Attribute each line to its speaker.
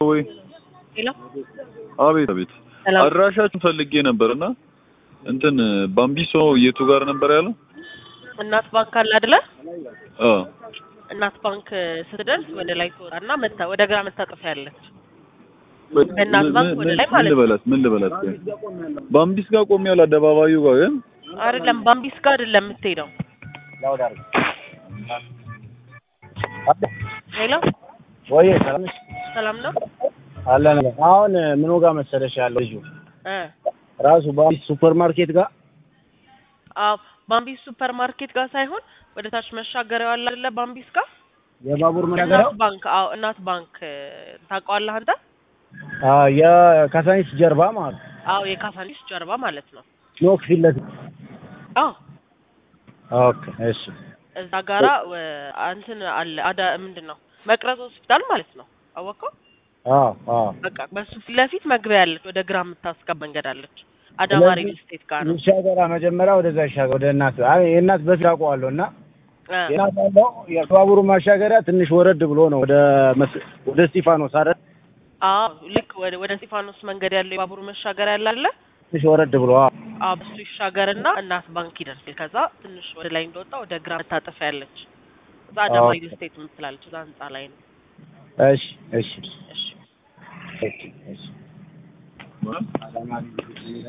Speaker 1: ወይ
Speaker 2: ሄሎ
Speaker 1: አቤት አቤት
Speaker 2: ሰላም
Speaker 1: አድራሻችሁን ፈልጌ ነበርና እንትን ባምቢሶ የቱ ጋር ነበር ያለው?
Speaker 2: እናት ባንክ አለ አይደለ?
Speaker 1: አ
Speaker 2: እናት ባንክ ስትደርስ ወደ ላይ ትወጣና መታ ወደ ግራ መታጠፍ ያለች በእናት ባንክ ወደ ላይ
Speaker 1: ምን
Speaker 2: ማለት ነው።
Speaker 1: ልበላት ምን ልበላት? ቆይ ባምቢስ ጋር ቆሜያለሁ አደባባዩ ጋር ግን
Speaker 2: አይደለም ባምቢስ ጋር አይደለም የምትሄደው። ሄሎ
Speaker 3: ወይ ሰላም ነሽ?
Speaker 2: ሰላም ነው
Speaker 3: አለን አሁን ምን ጋር መሰለሽ ያለው ልጁ
Speaker 2: እ
Speaker 3: ራሱ ባምቢስ ሱፐር ማርኬት ጋር
Speaker 2: አዎ ባምቢስ ሱፐር ማርኬት ጋር ሳይሆን ወደ ታች መሻገሪያው አለ አይደለ? ባምቢስ ጋር
Speaker 3: የባቡር መሻገሪያው
Speaker 2: እናት ባንክ አዎ እናት ባንክ እ፣ ታውቀዋለህ አንተ?
Speaker 3: አ የካሳኒስ ጀርባ ማለት ነው።
Speaker 2: አዎ የካሳንዲስ ጀርባ ማለት ነው።
Speaker 3: ኖክ ፊት ለፊት
Speaker 2: አዎ
Speaker 3: ኦኬ እሺ
Speaker 2: እዛ ጋራ እ፣ እንትን አለ አዳ ምንድን ነው መቅረዝ ሆስፒታል ማለት ነው። አወቀው
Speaker 3: አዎ አዎ
Speaker 2: በቃ በሱ ፊት ለፊት መግቢያ ያለች ወደ ግራ የምታስገባ መንገድ አለች። አዳማ
Speaker 3: ስለዚህ
Speaker 2: ሪል ስቴት ጋር ነው።
Speaker 3: ይሻገራ መጀመሪያ ወደዛ ይሻገር ወደ እናት አይ የእናት በፊት አውቀዋለሁ እና
Speaker 2: እ፣
Speaker 3: የእናት ያለው የባቡሩ ማሻገሪያ ትንሽ ወረድ ብሎ ነው ወደ መስ- ወደ እስጢፋኖስ አይደል
Speaker 2: አዎ ልክ ወደ ወደ እስጢፋኖስ መንገድ ያለው የባቡር መሻገሪያ ያለ አይደለ?
Speaker 3: ትንሽ ወረድ ብሎ አዎ
Speaker 2: አዎ በሱ ይሻገርና እናት ባንክ ይደርሳል። ከዛ ትንሽ ወደ ላይ እንደወጣ ወደ ግራ መታጠፊያ ያለች እዛ አዳማ
Speaker 3: ኦኬ።
Speaker 2: ሪል ስቴት የምትላለች እዛ ህንጻ ላይ ነው።
Speaker 3: እሺ እሺ
Speaker 2: እሺ
Speaker 3: እሺ እሺ